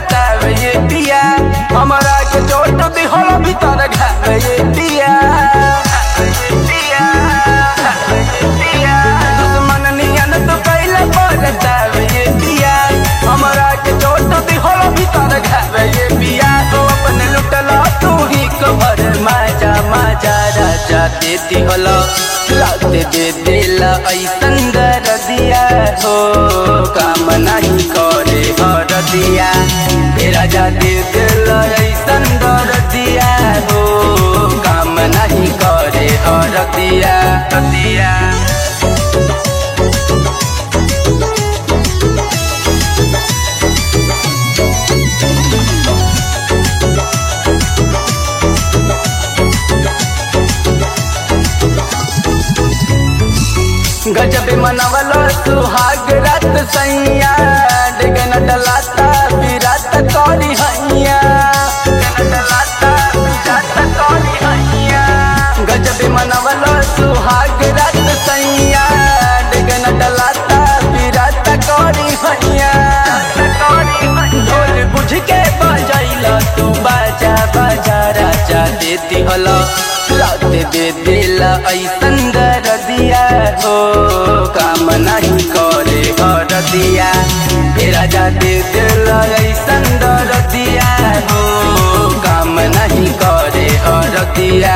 बतावे ये पिया हमरा के चोट दिहल भीतर घावे ये पिया दुश्मन नियन तो कैला बतावे ये पिया हमरा के चोट दिहल भीतर घावे ये पिया तो अपने लुटला तू ही कबर माजा माजा राजा देती हलो लाते दे दिला ऐसन दर दिया हो काम नहीं करे हर दिया हे राजा दे दिला ऐसन दर दिया हो काम नहीं करे हर दिया दिया गजब मनवल सुहाग रात सैया डेगन डलाता विरात करी हैया डेगन डलाता विरात करी हैया गजब मनवल सुहाग रात सैया डेगन डलाता विरात करी हैया ढोल बुझ के बजैला तू बाजा बाजा राजा देती हला रात दे दिला ऐसन दर दिया हो काम नहीं करे हर दिया हे राजा दे दिला ऐसन दर दिया हो काम नहीं करे हर दिया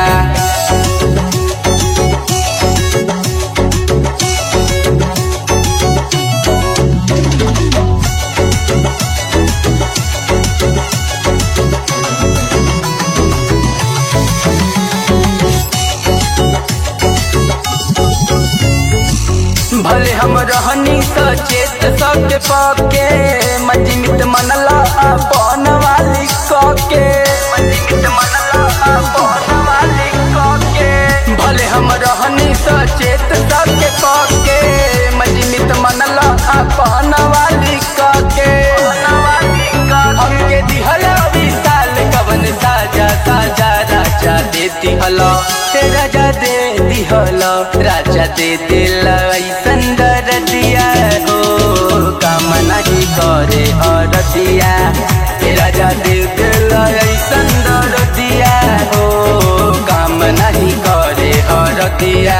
भले हम रहनी सचेत सके पके मजमित मनला अपन वाली कके मजमित मनला अपन वाली कके भले हम रहनी सचेत सके पके मजमित मनला अपन वाली कके हमके दिहला विशाल कवन साजा साजा राजा देती हला हे राजा दे दिहला राजा दे दिला ऐसन दर दिया हो काम नहीं करे हर दिया हे राजा दे दिला ऐसन दर दिया हो काम नहीं करे हर दिया